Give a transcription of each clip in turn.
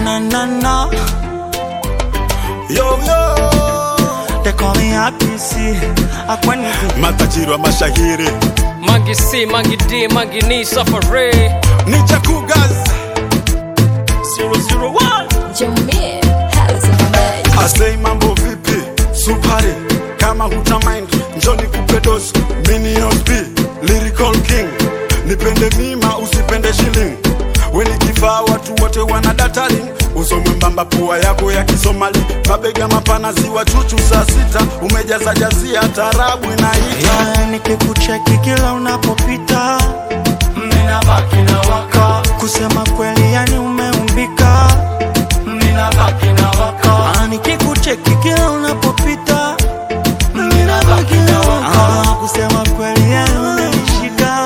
na na na. Yo, yo. They call me Akisi, Akwani. Matajiri wa mashahiri Mangi C, Mangi D, Mangi ni Safari. ni Chakugas Zero zero one. Jamil, House of Magic. Asei mambo vipi supari kama huta mind njoni kupe dosi Minions B Lyrical King nipende mima usipende shilling weni kifaa watu wote wana dataling uso mwembamba pua yako ya kisomali mabega mapana ziwa chuchu saa sita umejaza jazia tarabu inaita Yeah, nikikucheki kila unapopita ninabaki na waka kusema kweli yani umeumbika ninabaki na waka ah, nikikucheki kila unapopita ninabaki na waka ah, kusema kweli yani umenishika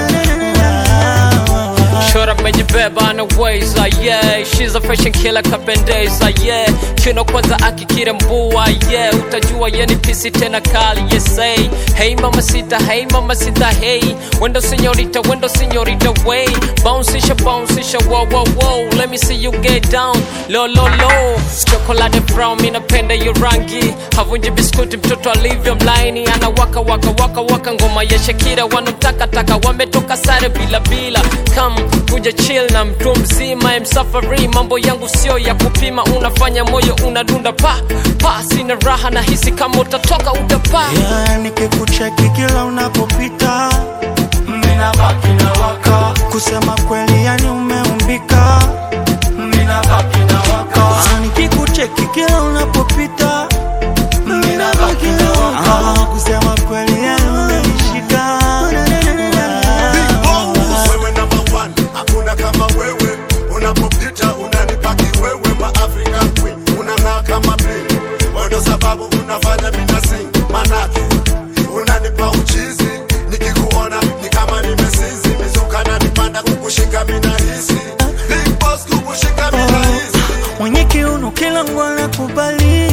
Short up amejibeba na ways ah, yeah She's a fashion killer kapendeza yeah Kino kwanza akikire mbua yeah Utajua ye ni pisi tena kali yes hey Hey mama sita hey mama sita hey Wendo senyorita wendo senyorita way Bounceisha bounceisha wow wow wow Let me see you get down low low low Chocolate brown mi napenda hiyo rangi Havunji biskuti mtoto alivyo mlaini Ana waka waka waka waka ngoma ya Shakira Wanamtaka taka wametoka sare bila bila Come kuja chill na mtu mzima msafari mambo yangu sio ya kupima unafanya moyo unadunda pa pa sina raha na hisi kama utatoka utapaa yeah, nikikucheki kila unapopita ninabaki na waka kusema kweli yani umeumbika ninabaki na waka ah, nikikucheki kila unapopita ninabaki na waka ah, kusema kweli yani umenishika wewe number one hakuna kama wewe unapopita unanipaki wewe ma African queen unang'aa kama bling ndo sababu unafanya mina sing manake unanipa uchizi nikikuona ni kama nimesizi mizuka na nipanda kukushika mina hisi big boss kukushika mina hisi mwenye kiuno kila ngwana kubali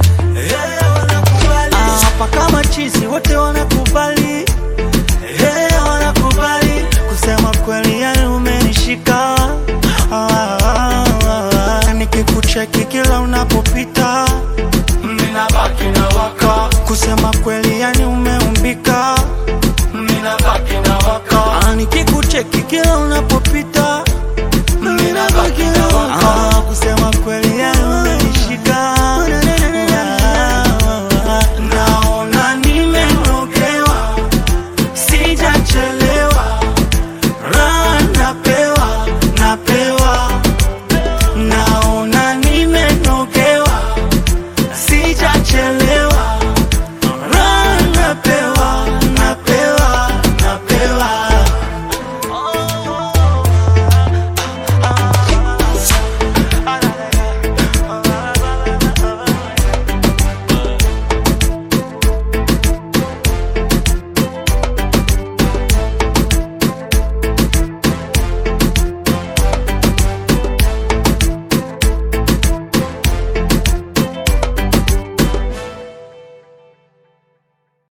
Ah, hapa kama chizi wote wanakubali Eh, wanakubali kusema kweli yani umenishika Ah, ah, ah. nikikucheki kila unapopita ninabaki na waka kusema kweli yani umeumbika ninabaki na waka Ah, nikikucheki kila unapopita